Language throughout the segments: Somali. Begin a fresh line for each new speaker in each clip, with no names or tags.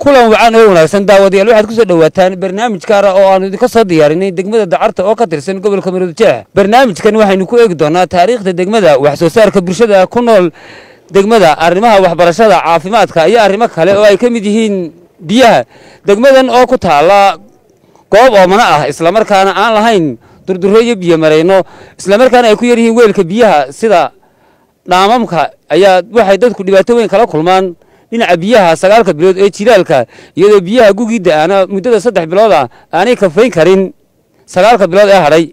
kulan wacan oo wanaagsan daawadayaal waxaad kusoo dhowaataan barnaamij gaara oo aanu idinka soo diyaarinay degmada dacarta oo ka tirsan gobolka maroodijeex barnaamijkan waxaynu ku eegi doonaa taariikhda degmada wax soo saarka bulshada ku nool degmada arrimaha waxbarashada caafimaadka iyo arrimo kale oo ay ka mid yihiin biyaha degmadan oo ku taala goob oomana ah islamarkaana aan lahayn durdurro iyo biyo marayno islamarkaana ay ku yar yihiin weelka biyaha sida dhaamamka ayaa waxay dadku dhibaato weyn kala kulmaan dhinaca biyaha sagaalka bilood ee jilaalka iyadoo biyaha gugii da'aana muddada saddex bilood ah aanay kafayn karin sagaalka bilood ee hadhay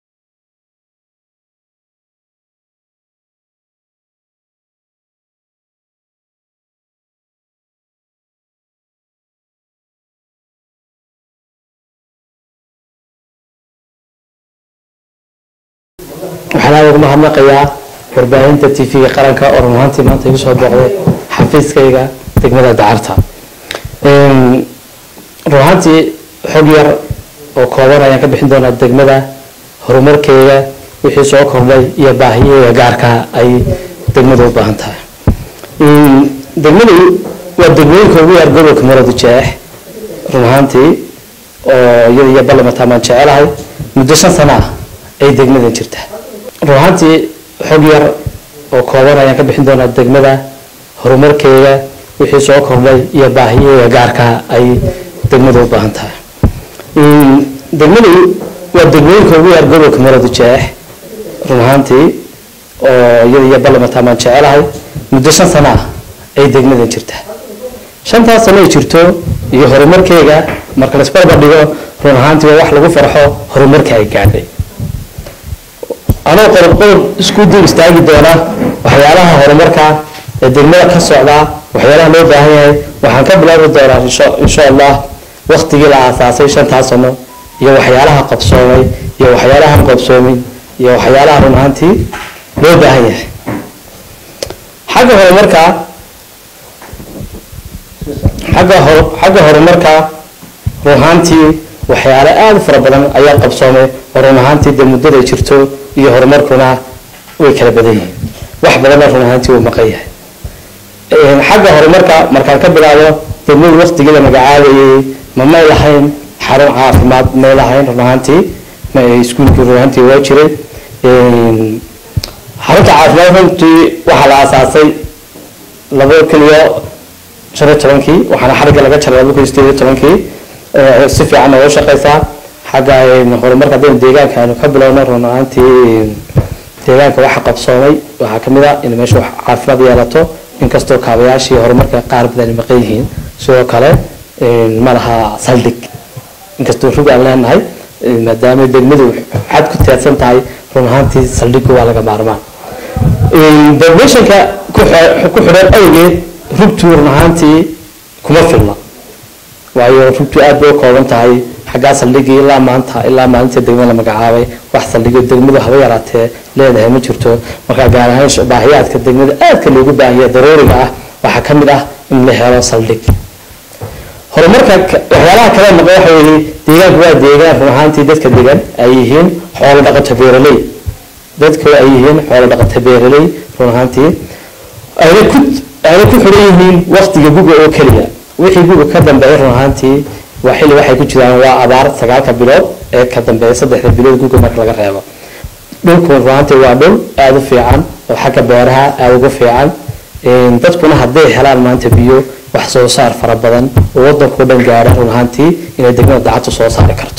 waxaan aad ugu mahadnaqayaa warbaahinta t v-ga qaranka oo run ahaantii maanta igu soo booqday xafiiskayga degmada dacarta run ahaantii xog yar oo kooban ayaan ka bixin doonaa degmada horumarkeeda wixii soo kordhay iyo baahiyaheeda gaarka ay degmadu u baahan tahay degmadu waa degmooyinka ugu yar gobolka maroodijeex run ahaantii oo iyada iyo ballamantaan baan jecelahay muddo shan sano ah ay degmadan jirta run ahaantii xog yar oo kooban ayaan ka bixin doonaa degmada horumarkeeda wixii soo kordhay iyo baahiyaheeda gaarka ay degmadu u baahan tahay degmadu waa degmooyinka ugu yar gobolka maroodijeex run ahaantii oo iyada iyo ballamantaan baan jecelahay muddo shan sano ah ay degmadan jirta shantaas sano ay jirto iyo horumarkeega marka laisbarbar dhigo run ahaantii waa wax lagu farxo horumarka ay gaadhay anoo qodob qodob isku dib istaagi doona waxyaalaha horumarka ee degmada ka socda waxyaalaha loo baahan yahay waxaan ka bilaabi doonaa insha allah waktigii la aasaasay shantaas sano iyo waxyaalaha qabsoomay iyo waxyaalahan qabsoomin iyo waxyaalaha run ahaantii loo baahan yahay xagga horumarka xagga xagga horumarka run ahaantii waxyaale aada u fara badan ayaa qabsoomay oo run ahaantii dee muddaday jirto iyo horumarkuna way kala badan yihiin wax badanna run ahaantii uu maqan yahay xagga horumarka markaan ka bilaabo degmadu waktigeeda magacaabayay ma may lahayn xarun caafimaad may lahayn run ahaantii iskuulkii run ahaantii waa jiray xarunta caafimaad runtii waxaa la aasaasay laba keliya shan iyo tobankii waxaana xarigga laga jaray laba kun iyo sideed iyo tobankii si fiican nooga shaqeysaa xagga horumarka haddaynu deegaanka aynu ka bilowno run ahaantii deegaanka waxa qabsoomay waxaa kamid ah in meesha wax caafimaad yeelato inkastoo kaabayaashii horumarka qaar badan maqan yihiin sidoo kale ma laha saldhig inkastoo rug aan leenahay maadaama degmadu xad ku teedsan tahay run ahaantii saldhigu waa laga maarmaan degmeshanka ku xidhan awgeed rugtu run ahaantii kuma filna waayo rugtu aad bay u kooban tahay xaggaa saldhigii ilaa maanta ilaa maalinta degmada la magacaabay wax saldhigyo degmadu haba yaraatee leedahay ma jirto markaa gaar ahaan baahiyaadka degmada aadka loogu baahanya daruuriga ah waxaa ka mid ah in la helo saldhig horumarka waxyaalaha kale noqo waxa weeye deegaanku waa deegaan run ahaantii dadka degan ay yihiin xoolo dhaqato beeraley dadku ay yihiin xoolo dhaqato beeraley run ahaantii ayna ku ayna ku xidhan yihiin waktiga guga oo keliya wixii guga ka dambeeya run ahaantii waa xilli waxay ku jiraan waa abaar sagaalka bilood ee ka dambeeya saddexda bilood guga marka laga reebo dhulku runaantii waa dhul aada u fiican oo xagga beeraha aada ugu fiican dadkuna hadday helaan maanta biyo wax soo saar fara badan oo wadankao dhan gaara run ahaantii inay degmada dacadtu soo saari karto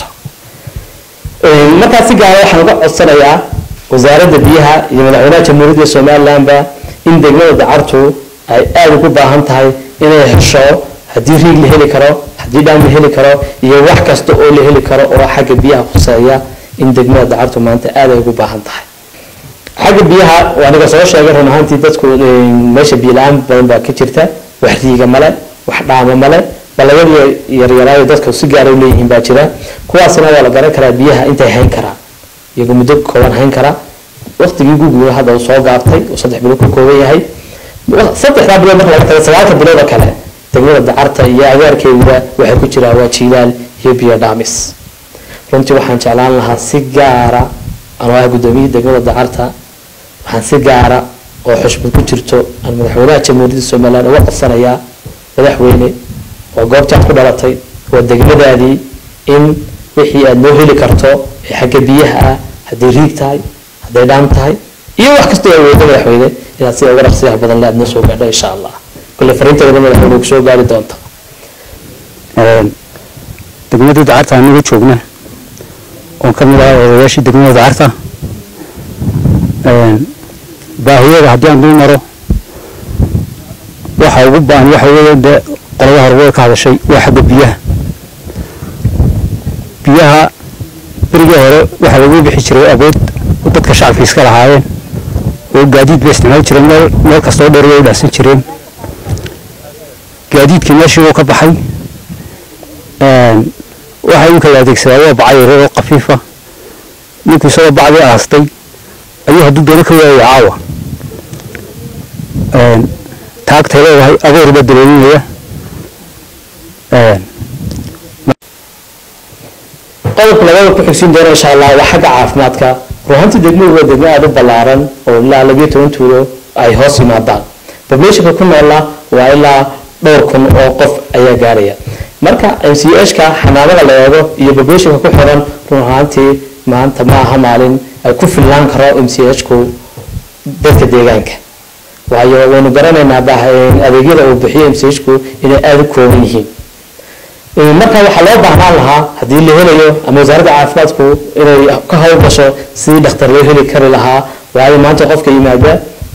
markaa si gaara waxaan uga codsanayaa wasaaradda biyaha iyo madaxweynaha jamhuuriyadda somalilandba in degmada dacartu ay aada ugu baahan tahay inay hesho haddii riig la heli karo haddii dhaam la heli karo iyo wax kasta oo la heli karo oo xagga biyaha khuseeya in degmada dacartu maanta aad ay ugu baahan tahay xagga biyaha waa niga soo sheegay run ahaantii dadku meesha biyo la-aan badan baa ka jirta wax riiga male wax dhaamo male ballayadii yaryaraayo dadka si gaara u leeyihiin baa jira kuwaasna waa la garan karaa biyaha intay hayn karaan iyagoo muddo kooban hayn kara waqtigii guguga hadda uu soo gaabtay uu saddex bilood ka kooban yahay saddexdaa bilood marka laga tago sagaalka bilood oo kale degmada dacarta iyo agaarkeeduba waxay ku jiraan waa jiilaal iyo biyo dhaamis runtii waxaan jeclaan lahaa si gaara anoo ah guddoomiyihii degmada dacarta waxaan si gaara oo xushmad ku jirto aan madaxweynaha jamhuuriyadda somaliland uga codsanayaa madaxweyne waa goobtii aad ku dhalatay waa degmadaadii in wixii aad loo heli karto ee xagga biyaha ah hadday riig tahay hadday dhaan tahay iyo wax kastoo awoodo madaxweyne inaad sida uga dhaqsiyaha badan le aad noo soo gaadho insha allah kule fariinteeda madaxweyne ku soo gaari doonta
degmada dacarta anaga joogna oon ka mid ahaa odayaashii degmada dacarta baahiyada haddii aan dul maro waxa ugu baan waxa weeye dee qolada horwey ka hadashay waa xagga biyaha biyaha berigii hore waxaa lagu bixi jiray awood dadka shacabka iska lahaayeen oo gaadiid bay isticmaali jireen meel meel kastoo dheer way u dhacsan jireen gaadiidkii meeshii wuu ka baxay waxa uu kala adeegsadaa waa baca yare oo khafiifa ninkuu isagoo bacdii aastay ayuu hadduu doono ka waayay caawa taagtay leedahay agoor baa daloolinaya
qodobka labada ku xigsiin doona insha allah waa xagga caafimaadka ruhantii degmadu waa degmo aada u ballaaran oo ilaa labiyo toban tuulo ay hoos yimaadaan populationka ku noola waa ilaa dhowr kun oo qof ayaa gaaraya marka m c h ka xanaanada la eego iyo populationka ku xiran run ahaantii maanta ma aha maalin ay ku filnaan karo m c h ku dadka deegaanka waayo waynu garanaynaa adeegyada uu bixiyo m c h ku inay aada u kooban yihiin marka waxaa loo baahnaan lahaa haddii la helayo ama wasaaradda caafimaadku inay ka howlgasho sidii dhakhtar loo heli kari lahaa waayo maanta qofka yimaada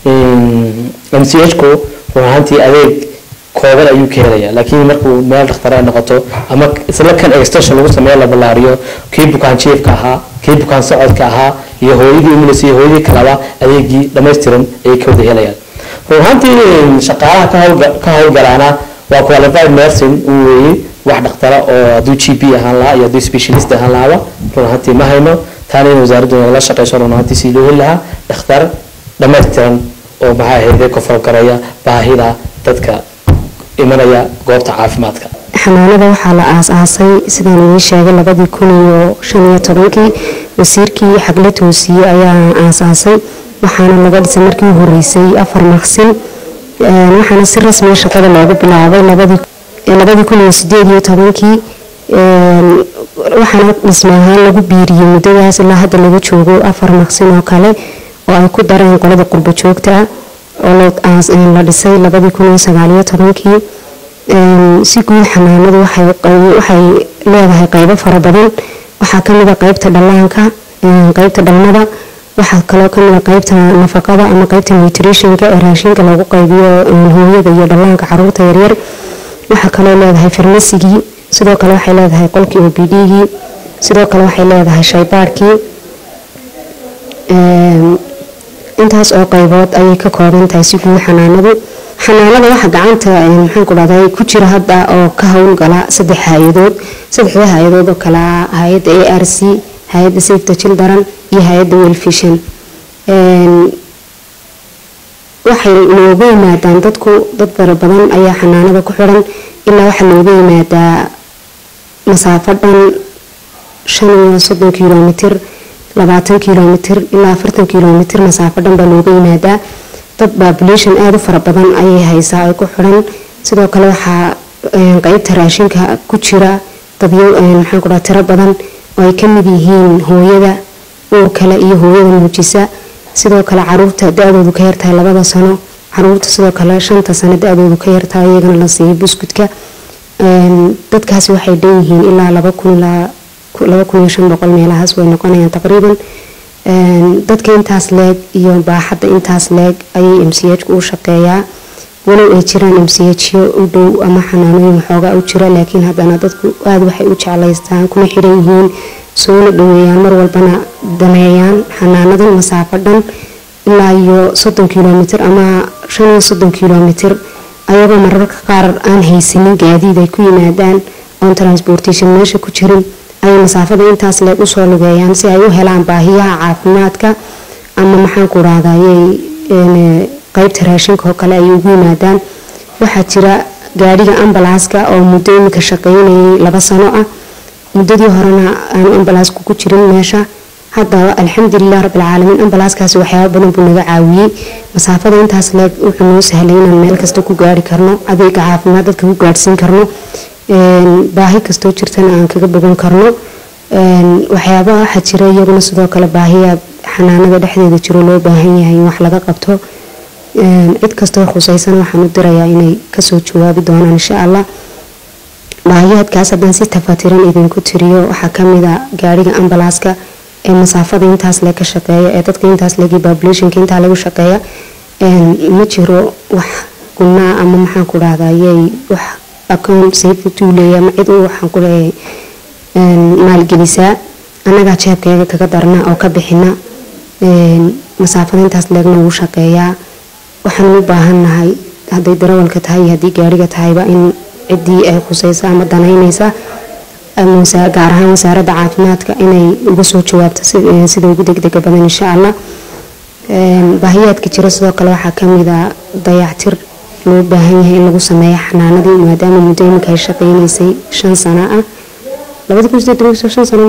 m c h ku run ahaantii adeeg kooban ayuu ka helaya laakiin markuu meel dhakhtar ay noqoto ama isla kan extension lagu sameeyo la ballaariyo kii bukaan jiefka ahaa kii bukaan socodka ahaa iyo hooyadii umulis iyo hooyadii kalaba adeegii dhammaystiran ayay ka wada helayaan run ahaantii shaqaalaha ka howlga- ka howlgalaana waa qualified nursing uu weeyey wax dhakhtara oo hadduu g p ahaan lahaa iyo hadduu specialist ahaan lahaaba run ahaantii ma hayno taana in wasaaraddu nagala shaqeyso run ahaantii si loo heli lahaa dhakhtar dhammaystiran oo maxaa ahayde ka falgaraya baahida dadka imanaya goobta caafimaadka
xanaanada waxaa la aas-aasay sidaan idiin sheegay labadii kun iyo shan iyo tobankii wasiirkii xagle toosiye ayaa aasaasay waxaana laga dhisay markii u horeysay afar maqsin Een, waxaana si rasmiya shaqada loogu bilaabay labadii ee labadii kun iyo sideed iyo tobankii Een, waxaana dhisme ahaan lagu biiriyey muddadaas ilaa hadda laga joogo afar maqsin oo kale oo ay ku dareen qolada qurbo joogta ah oo la aas- een, la dhisay labadii kun iyo sagaal iyo tobankii Een, si guud xanaanadu waxay qey- waxay leedahay qeybo fara badan waxaa ka mid a qeybta dhallaanka een, qeybta dhalmada waxaa kaloo ka mid a qeybta nafaqada ama qeybta nutritionka ee raashinka lagu qaybiyo een, hooyada iyo dhallaanka caruurta yaryar waxaa kaloo leedahay farmasigii sidoo kale waxay leedahay qolkii o b d-gii sidoo kale waxay leedahay shaybaarkii Een, intaas oo qaybood ayay ka kooban tahay si guud xanaanadu xanaanada waxa gacanta een, maxaan ku dhahday ku jira hadda oo ka howlgala saddex hay-adood saddexda hay-adood oo kale ah hay-adda a r c hay-adda save the children iyo hay-adda welfishan Een, waxay looga yimaadaan dadku dad fara badan ayaa xanaanada ku xiran ilaa waxaa looga yimaadaa masaafo dhan shan iyo soddon kilomitir labaatan kilomitir ilaa afartan kilomitir masaafo dhan baa looga yimaadaa dad population aada u fara badan ayay haysaa ay ku xiran sidoo kale waxaa een, qeybta raashinka ku jira dadyo een, maxaan ku dhaha tiro badan oo ay ka mid yihiin hooyada uur kale iyo hooyada muujisa sidoo kale caruurta da-doodu ka yartahay labada sano caruurta sidoo kale shanta sano da-doodu ka yartahay iyagana la siiyo buskudka Een, dadkaasi waxay dhan yihiin ilaa laba kun ilaa ku- laba kun iyo shan boqol meelahaas way noqonayaan taqriiban Een, dadka intaas leeg iyo baaxadda intaas leeg ayay m c h ku u shaqeeyaa walow ay jiraan m c h u dhow ama xanaanooyin waxoogaa u jira laakiin haddana dadku aada waxay u jeclaystaan kuna xiran yihiin soona dhaweeyaan mar walbana daneeyaan xanaanadan masaafo dhan ilaa iyo soddon kilomitir ama shan iyo soddon kilomitir ayagoo mararka qaar aan haysanin gaadiid ay ku yimaadaan oon transportation meesha ku jirin ayay masaafada intaas leeg usoo lugeeyaan si ay u helaan baahiyaha caafimaadka ama maxaan ku rahdayay qeybta raashinka oo kale ay ugu yimaadaan waxaa jira gaadhiga ambalaaska oo muddo imika shaqeynayay laba sano ah muddadii horena aanu ambalaasku ku jirin meesha hadda alxamdulilah rabbilcaalamiin ambalaaskaasi waxyaaba badan buu naga caawiyey masaafada intaas leeg wuxuu noo sahlay inaan meel kasta ku gaari karno adeega caafimaad dadka ku gaadhsiin karno baahi kastoo jirtana aan kaga bogan karno waxyaabaha waxaa jira iyaguna sidoo kale baahiya xanaanada dhexdeeda jiro loo baahan yahay in wax laga qabto cid kastoo khusaysan waxaan u dirayaa inay kasoo jawaabi doonaan insha allah baahiyaadkaas haddaan si tafatiran idinku tiriyo waxaa kamid a gaariga ambalaaska ee masaafada intaas le ka shaqeeya ee dadka intaas legi populationka intaa lagu shaqeeya ma jiro wax gunaa ama maxaan ku dhahdaayey wax account safety leeya ama cid waxaan ku leeyahay maalgelisaa annagaa jeebkayga kaga darna oo ka bixina masaafada intaas leegna wuu shaqeeyaa waxaan u baahannahay hadday darawalka tahay iyo haddii gaariga tahayba in ciddii ay khuseysa ama danaynaysa gaar ahaan wasaaradda caafimaadka inay uga soo jawaabto sida ugu degdega badan insha allah baahiyaadka jira sidoo kale waxaa kamid a dayactir loo baahan yahay in lagu sameeyo xanaanadii maadaama muddo iminka ay shaqeynaysay shan sano ah labada kun sideed toban shan sano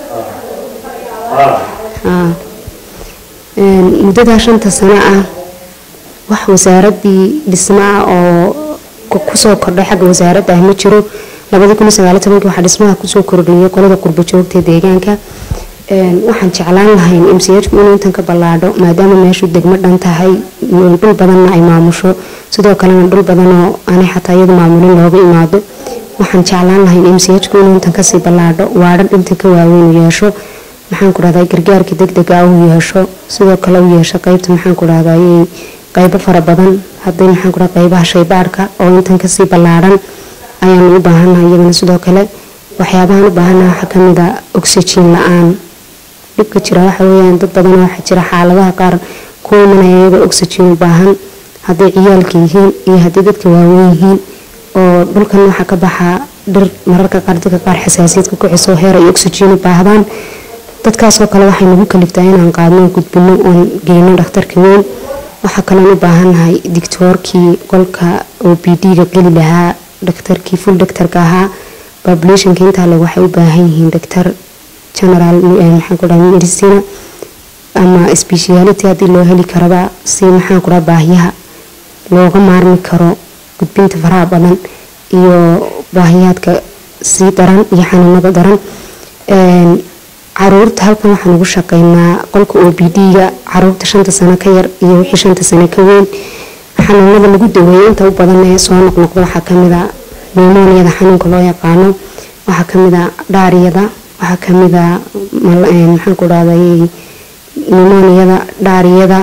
maa muddadaa shanta sano ah wax wasaaradii dhismaa oo kusoo kordhay xagga wasaaradda ah ma jiro labadii kun sagaali tobankii waxaa dhismaha kusoo kordhiyay qolada qurbo joogta deegaanka waxaan jeclaan lahayn mchku inuu intan ka ballaadho maadaama meeshu degmo dhan tahay dhul badanna ay maamusho sidoo kalena dhul badanoo aanay xataa iyadu maamulin looga imaado waxaan jeclaan lahayn mchku inuu intan kasii ballaadho waadhan intan ka waaweyn u yeesho maxaan ku dhahday gargaarka degdega u yeesho sidoo kale u yeesho qeybta maxaan ku dhahday qeybo fara badan haday maxaan ku dhaha qeybaha shaybaarhka oo intan kasii ballaadhan ayaanu u baahannahay iyagana sidoo kale waxyaabahaan u baahannaha waxaa kamid a oxygen la-aan dhibka jira waxa weyaan dad badan waxaa jira xaaladaha qaar ku imanaya iyagoo oxygen u baahan hadday ciyaalka yihiin iyo haddii dadka waaweyn yihiin oo dhulkan waxaa ka baxaa dhir mararka qaar dadka qaar xasaasiyadka ku xiso heer ay oxygen u baahdaan dadkaasoo kale waxay nagu kaliftaa inaan qaadno gudbino oon geyno dhakhtarka weyn waxaa kaloon u baahannahay dictoorkii qolka o b d-ga geli lahaa dhaktarkii full dhaktarka ahaa populationka intaa leg waxay u baahan yihiin dhaktar general maxaan ku dhaha medicina ama speciality haddii loo heli karaba si maxaan ku dhaha baahiyaha looga maarmi karo gudbinta faraha badan iyo baahiyaadka sii daran iyo xanuunada daran caruurta halkan waxaan ugu shaqeynaa qolka o b d-ga caruurta shanta sano ka yar iyo wixii shanta sano ka weyn xanuunada lagu daweeyo inta u badan ee soo noqnoqda waxaa kamid a nimoniyada xanuunka loo yaqaano waxaa kamid a dhaariyada waxaa kamid a maxaan ku dhahday nimoniyada dhaariyada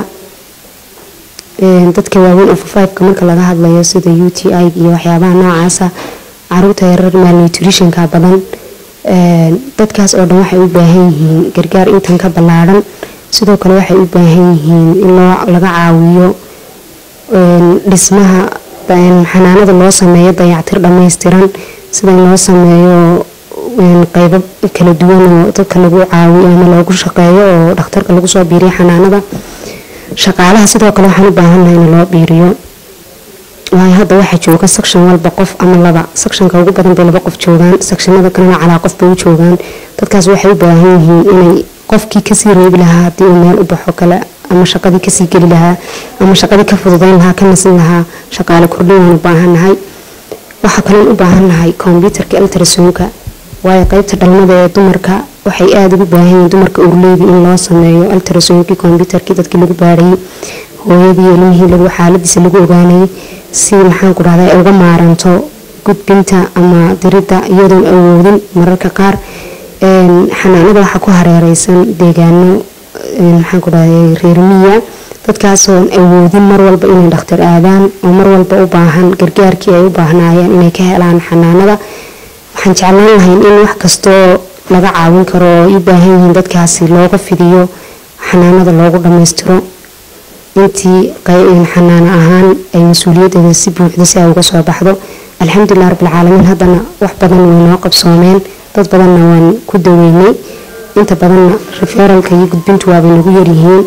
dadka waaweyn ofafiveka marka laga hadlayo sida u t i iyo waxyaabaha noocaasa caruurta yarar malnutritionka badan dadkaas oo dhan waxay u baahan yihiin gargaar intan ka ballaadhan sidoo kale waxay u baahan yihiin in laga caawiyo dhismaha xanaanada loo sameeyo dayactir dhammaystiran sida in loo sameeyo qeybo kala duwan oo dadka lagu caawiyo ama loogu shaqeeyo oo dhakhtarka lagu soo biiriyo xanaanada shaqaalaha sidoo kale waxaan u baahannahay in loo biiriyo waayo hadda waxaa jooga section walba qof ama laba sectionka ugu badan bay laba qof joogaan sectionada kalena calaa qof bay u joogaan dadkaas waxay u baahan yihiin inay qofkii kasii reebi lahaa haddii uu meel u baxo kale ama shaqadii kasii geli lahaa ama shaqadii ka fududeyn lahaa ka nasin lahaa shaqaale kordhin waan u baahannahay waxaa kaloon u baahannahay kombyutarka eltrasonka waayo qeybta dhalmada ee dumarka waxay aada ugu baahan yihiin dumarka urleydi in loo sameeyo eltrasonkii kombyutarkii dadkii lagu baarayay hooyadii ilmihii lagu xaaladiisa lagu ogaanayay si maxaan ku dhahda ay uga maaranto gudbinta ama diridda iyadoon awoodin mararka qaar xanaanada waxaa ku hareereysan deegaano maxaan ku dhahday reermiya dadkaasoon awoodin mar walba inay dhakhtar aadaan oo mar walba u baahan gargaarkii ay u baahnaayeen inay ka helaan xanaanada waxaan jeclaan lahayn in wax kastoo laga caawin karo oo ay u baahan yihiin dadkaasi looga fidiyo xanaanada loogu dhammaystiro intii xanaano ahaan ay mas-uuliyadeeda si buuxda si ay uga soo baxdo alxamdulilah rabbilcaalamiin haddana wax badan way noo qabsoomeen dad badanna waan ku daweynay inta badanna referalka iyo gudbintu waabay nagu yaryihiin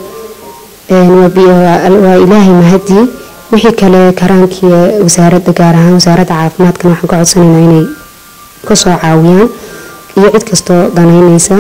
waa ilaahay mahadii wixii kale karaankii wasaaradda gaar ahaan wasaaradda caafimaadkana waxaan ka codsanaynaa inay kasoo caawiyaan iyo cid kastoo danaynaysa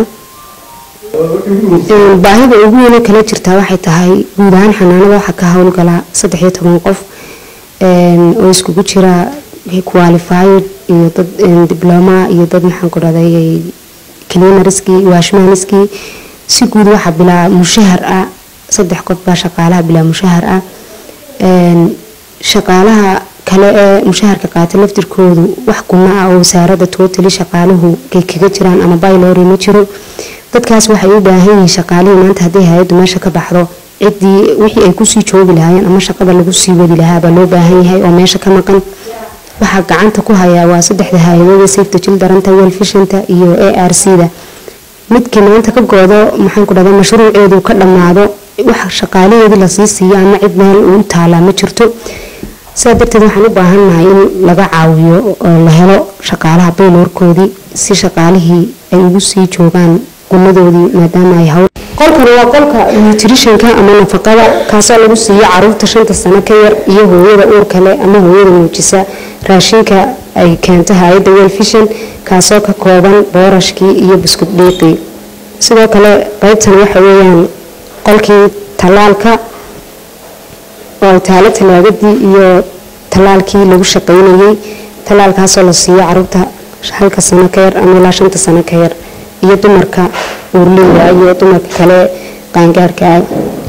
baahida ugu weyne kala jirtaa waxay tahay guud ahaan xanaanada waxaa ka howlgala saddex iyo toban qof oo iskugu jira qualified iyo dad dibloma iyo dad maxaan ku dhahday cleanarskii washmaniskii si guud waxaa bilaa mushahar ah saddex qof baa shaqaalaha bilaa mushahar ah shaqaalaha kale ee mushaharka qaata laftirkoodu wax guna ah oo wasaarada tootali shaqaaluhu ay kaga jiraan ama baylori ma jiro dadkaas waxay u baahan yihiin shaqaalihii maanta hadday hay-addu meesha ka baxdo ciddii wixii ay kusii joogi lahaayeen ama shaqada lagu sii wadi lahaabaa loo baahan yahay oo meesha ka maqan waxaa gacanta ku hayaa waa saddexda hay-adooda safety childrenta welfishanta iyo a r c da midkii maanta ka goodo maxaan ku dhahda mashruuceedu ka dhammaado wax shaqaalaheedii lasii siiyo ama cid meel uu taalaa ma jirto sidaa darteed waxaan u baahannahay in laga caawiyo oo la helo shaqaalaha bayloorkoodii si shaqaalihii ay ugu sii joogaan gunadoodii maadaama ay hawl qolkan waa qolka nutritionka ama nafaqada kaasoo lagu siiyo caruurta shanta sano ka yar iyo hooyada uurka leh ama hooyada muujisa raashinka ay keento hay-adda welfishan kaasoo ka kooban boorashkii iyo buskud dhiiqii sidoo kale qeybtan waxa weeyaan qolkii tallaalka oo taalo talaagadii iyo tallaalkii lagu shaqaynayay tallaalkaasoo la siiyo caruurta halka sano ka yar ama ilaa shanta sano ka yar iyo dumarka uurleyda iyo dumarka kale qaangaarka ah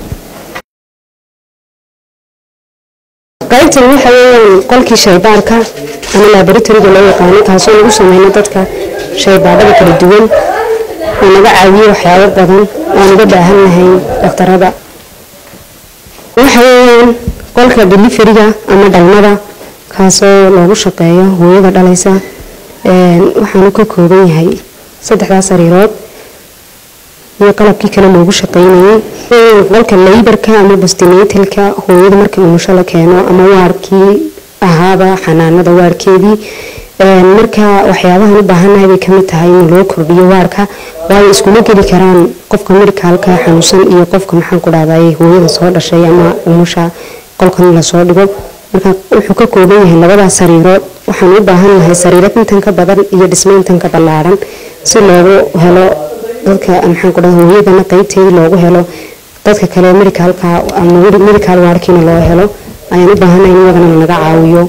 qaybtan waxa weeyaan qolkii shaybaarka ama laboratoriga loo yaqaano kaasoo lagu sameyno dadka shaybaadhada kala duwan oo naga caawiyo waxyaabo badan oo naga baahan nahay dhakhtarada waxa weeyaan qolka deliferiga ama dhalmada kaasoo loogu shaqeeyo hooyada dhalaysa waxaanu ka kooban yahay saddexdaas sariirood iyo qalabkii kale loogu shaqaynayay qolka laybarka ama bostinatalka hooyada marka umusho la keeno ama waarkii ahaaba xanaanada waarkeedii marka waxyaabahan u baahannahay bay kamid tahay in loo kordhiyo waarka waayo iskuma geli karaan qofka medicaalka xanuunsan iyo qofka maxaan ku dhahday hooyada soo dhashay ama umusha qolkan lasoo dhigo marka wuxuu ka kooban yahay labadaas sariirood waxaan u baahannahay sariiro intan ka badan iyo dhismo intan ka ballaaran si loogu helo dadka maxaan ku dhahday hooyadana qeybteedii loogu helo dadka kale medicaalka ama medical waarkiina loo helo ayaan u baahannahay in iyagana lanaga caawiyo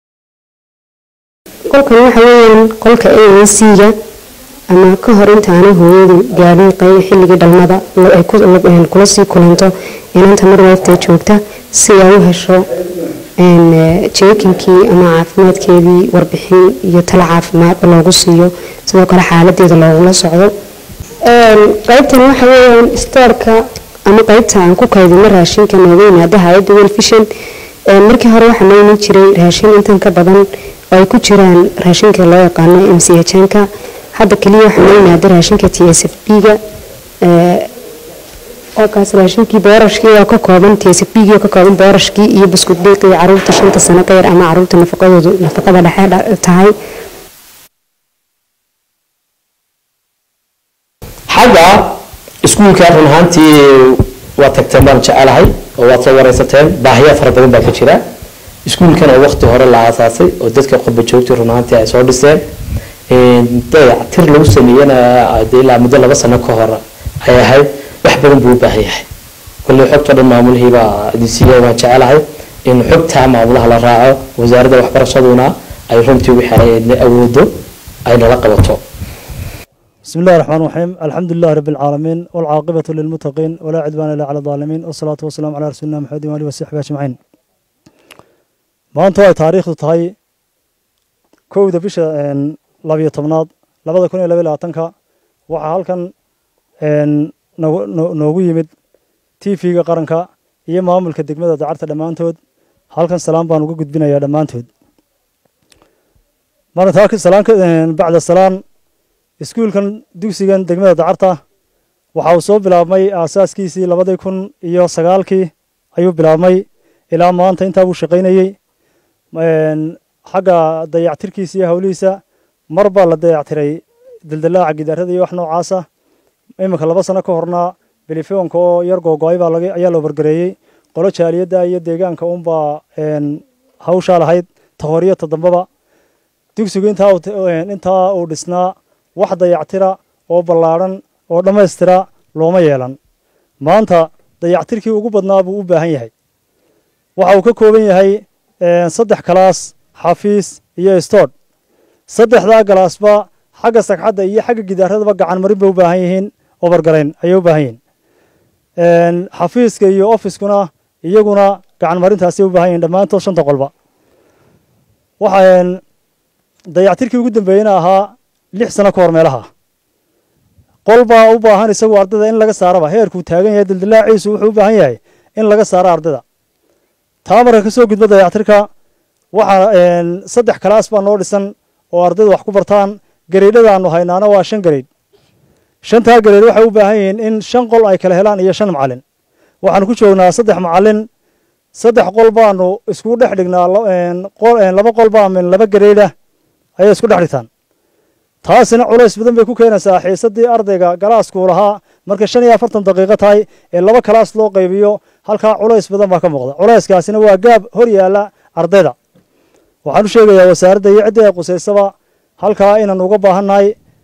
qolkan waxa weeyaan qolka a n c-ga ama ka hor intaanay hooyadu gaadhin qayb xilligii dhalmada ay kula sii kulanto inanta marwayfta joogta si ay u hesho jeekinkii ama caafimaadkeedii warbixin iyo tala caafimaadba loogu siiyo sidoo kale xaaladeeda loogula socdo qaybtan waxa weeyaan stoorka ama qaybta aan ku kaydino raashinka nooga yimaada hay-adda welfishan markii hore waxaa noo iman jiray raashin intan ka badan oo ay ku jiraan raashinka loo yaqaano m c h-nka hadda keliya waxaa noo yimaada raashinka t s f b-ga oo kaas raashinkii boorashkii oo ka kooban t s f b-gii oo ka kooban boorashkii iyo buskud dhiiqii caruurta shanta sano ka yar ama caruurta nafaqadoodu nafaqada dhexe tahay
xagga iskuulka run ahaantii waa tagteen baan jecelahay oo waad soo wareysateen baahiya fara badan baa ka jira iskuulkan oo waqti hore la aasaasay oo dadka qurba joogtay run ahaantii ay soo dhiseen dayactir lagu sameeyana ilaa muddo laba sano ka hor ay ahayd wax badan buu u baahan yahay kolley xogtoo dhan maamulihiibaa idin siiya waan jecelahay in xogtaa maamulaha la raaco wasaaradda waxbarashaduna ay runtii wixii ay awoodo ay nala qabato
بسم الله الرحمن الرحيم الحمد لله رب العالمين والعاقبة للمتقين ولا عدوان إلا على الظالمين والصلاة والسلام على رسولنا محمد وآله وصحبه أجمعين maanta ay taariikhdu tahay kowda bisha labiyo tobnaad labada kun iyo laba iyo labaatanka waxaa halkan noogu yimid tv-ga qaranka iyo maamulka degmada dacarta dhammaantood halkan salaam baan uga gudbinayaa dhammaantood bacda salaan iskuulkan dugsigan degmada dacarta waxa uu soo bilaabmay aasaaskiisii labadii kun iyo sagaalkii ayuu bilaabmay ilaa maanta intaa buu shaqaynayey xagga dayactirkiisa iyo howlihiisa mar baa la dayactiray dildilaaca gidaarada iyo wax noocaasa iminka laba sano ka horna belifeonka oo yar googo-ay baa ayaa loo bargareeyey qolo jaaliyadda iyo deegaanka unbaa hawshaa lahayd tahoriyo todambaba dugsigu intaa uu dhisnaa wax dayactira oo ballaadhan oo dhammaystira looma yeelan maanta dayactirkii ugu badnaa buu u baahan yahay waxa uu ka kooban yahay saddex kalaas xafiis iyo stood saddexdaa galaasba xagga sagxadda iyo xagga gidaaradaba gacan marin bay u baahan yihiin obargarayn ayay u baahan yihiin xafiiska iyo ofiskuna iyaguna gacan marintaasay u baahan yihiin dhammaantood shanta qolba waxaan dayactirkii ugu dambeeyena ahaa lix sano ka hor meelaha qol baa u baahan isagu ardayda in laga saaraba heerkuu taagan yahay dildilaaciisu wuxuu u baahan yahay in laga saaro ardayda taa marka ka soo gudbo dayactirka waxaa saddex kalaas baa noo dhisan oo ardayda wax ku bartaan gareydhadaanu haynaana waa shan gareyd shantaa gareyd waxay u baahan yihiin in shan qol ay kala helaan iyo shan macalin waxaanu ku joognaa saddex macalin saddex qol baanu isku dhex dhignaa laba qol baa min laba gareyda ayay isku dhex dhigtaan taasina culays badan bay ku keenaysaa xiisadii ardayga galaaskuu lahaa markay shan iyo afartan daqiiqo tahay ee laba kalaas loo qaybiyo halkaa culays badan baa ka muuqda culayskaasina waa gaab hor yaala ardayda waxaan u sheegayaa wasaaradda iyo ciddii ay qusaysaba halkaa inaan uga baahannahay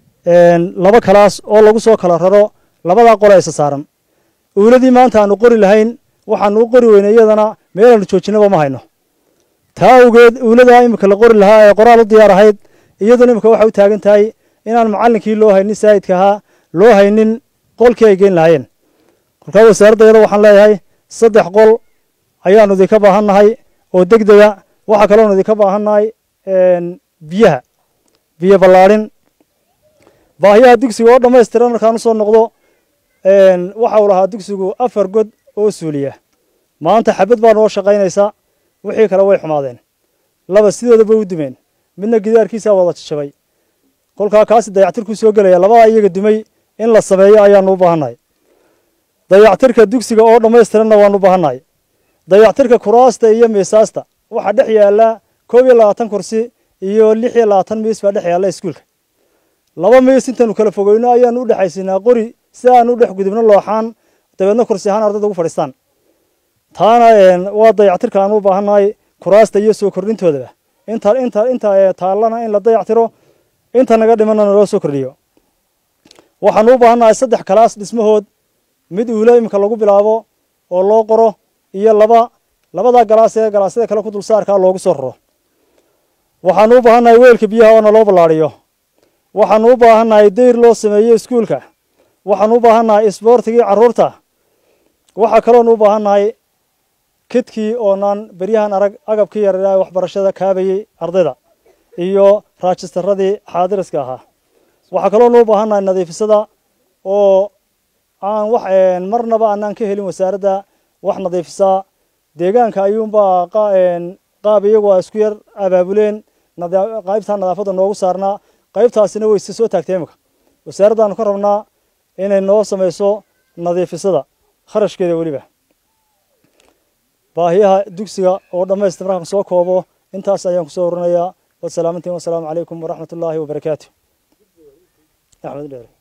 laba kalaas oo lagu soo kala raro labadaa qole isa saaran uuladii maanta aanu qori lahayn waxaanu u qori weynay iyadana meelaanu joojinaba ma hayno taa awgeed uuladaa imika la qori lahaa ee qoraal u diyaar ahayd iyaduna imika waxay u taagan tahay inaan macallinkii loo haynin saa'idka ahaa loo haynin qolkii ay geen lahaayeen kolkaa wasaaradda iyada waxaan leeyahay saddex qol ayaanu idinka baahannahay oo deg dega waxaa kaloonu idinka baahannahay biyaha biyo ballaadhin baahiyaha dugsiga oo dhammaystiran markaan u soo noqdo waxa uu lahaa dugsigu afar god oo suuliya maanta xabad baa noo shaqaynaysa wixii kale way xumaadeen laba sidoodaba u dumeen midna gidaarkiisaa wada jajabay kolkaa kaasi dayactirkuu soo gelaya labadaa iyaga dumay in la sameeyo ayaanu u baahannahay dayactirka dugsiga oo dhammaystiranna waanu u baahannahay dayactirka kuraasta iyo miisaasta waxaa dhex yaalla koob iyo labaatan kursi iyo lix iyo labaatan miis baa dhex yaalla iskuulka laba miis intaanu kala fogeyno ayaanu u dhexaysinaa qori si aanu u dhex gudubno looxaan dabeedna kursi ahaan ardayda ugu fadhiistaan taana waa dayactirka aanu u baahannahay kuraasta iyo soo kordhintoodaba inta inta inta taallana in la dayactiro inta naga dhimanana loo soo kordhiyo waxaanu u baahannahay saddex kalaas dhismahood mid uula imika lagu bilaabo oo loo qoro iyo laba labada galaas ee galaasyada kale ku dulsaarkaa loogu soo raro waxaanu u baahannahay weelka biyaha oona loo ballaadhiyo waxaanu u baahannahay dayr loo sameeyo iskuulka waxaanu u baahannahay isboortigii carruurta waxaa kaloonu u baahannahay kidkii oonaan beryahan arag agabkii yaraa waxbarashada kaabayey ardayda iyo raajistaradii xaadiriska ahaa waxaa kaloonu u baahannahay nadiifisada oo aan wax marnaba aanaan ka helin wasaaradda wax nadiifisaa deegaanka ayuunbaa qaab iyagu a isku yar abaabuleen qaybtaa nadaafadda noogu saarnaa qaybtaasina wayse soo taagtay imika wasaaraddaanu ka rabnaa inay noo samayso nadiifisada kharashkeeda weliba baahiyaha dugsiga oo dhammaystir markaan soo koobo intaas ayaan kusoo urinayaa wasalaamantiin wasalaamu calaykum waraxmat ullaahi wabarakaatu axmed dheere